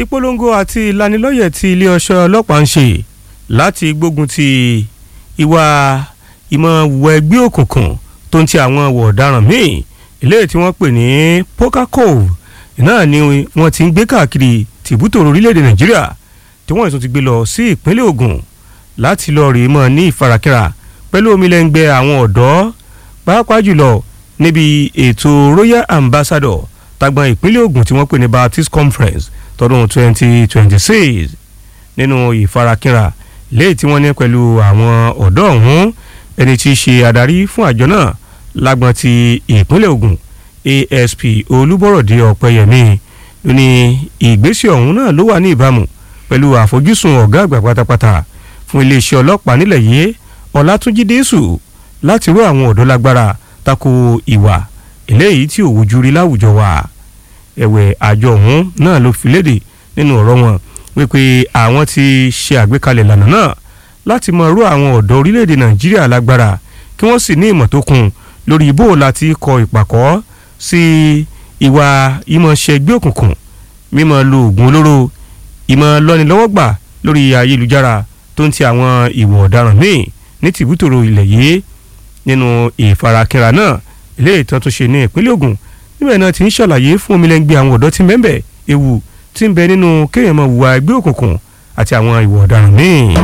ìpolongo àti ìlanilọ́yẹ̀ tí ilé ọṣọ ọlọ́pàá ń ṣe láti gbógun ti ìwà ìmọ̀ wọ ẹgbẹ́ òkùnkùn tó ń ti àwọn ọ̀wọ̀ ọ̀daràn míì eléyìí tí wọ́n pè ní poker cove náà ni wọ́n ti ń gbé káàkiri tìbútòrò orílẹ̀-èdè nàìjíríà tí wọ́n tún ti gbé lọ sí ìpínlẹ̀ Ògùn láti lọ rèé mọ́ ní ìfarakínra pẹ̀lú omilẹ̀ngbẹ́ àwọn ọ̀dọ́ pàápàá jùlọ níbi ètò royal ambassador tagbọn ìpínlẹ̀ Ògùn tí wọ́n pè ní Baptist Conference tọdún 2026 nínú ìfarakínra léyìí tí wọ́n ní pẹ̀lú àwọn ọ̀dọ́ ọ̀hún ẹni tí í ṣe adarí fún àjọ náà lágbọn ti ìpínlẹ̀ Ògùn ASP Olúbọ̀rọ̀dé Ọ̀pẹ́yẹmí ló ní ìgbésẹ̀ ọ̀hún náà ló wà ní ìbámu pẹ̀lú àfojúsùn ọ̀gá àgbà pátápátá fún iléeṣẹ́ ọlọ́pàá nílẹ̀ yìí Ọlátúnjí Désù láti ró àwọn ọ̀dọ́ lágbára tako ìwà eléyìí tí òwújú rí láwùjọ wa ẹ̀wẹ̀ àjọ ọ̀hún náà ló fi léde nínú ọ̀rọ̀ wọn wípé àwọn ti ṣe àgbékalẹ̀ ìlànà náà láti mọ ró àwọn ọ̀dọ́ orílẹ̀-èdè Nàìjíríà lágbára kí wọ́n sì ní ìmọ̀ tó kún lórí bó láti kọ ìpàkọ́ sí ìwà ìmọ̀ọ́ṣẹ́ ẹgbẹ́ òkùnkùn mímọ́ lo oògùn olóró ìmọ̀ lọ́nilọ́wọ́gbà lórí ayélujára tó ń ti àwọn ìwọ̀ ọ̀daràn míì ní tìbútòrò ilẹ̀ yìí nínú ìfarakínra náà ilé ìtàn tó ṣe ní ìpínlẹ̀ Ògùn níbẹ̀ náà ti ń ṣàlàyé fún omilẹ́ngbẹ́ àwọn ọ̀dọ́ tí ń bẹ́ẹ̀ ewu tí ń bẹ nínú kéèyàn máa hùwà ẹgbẹ́ òkùnkùn àti àwọn ìwọ̀ ọ̀daràn míì.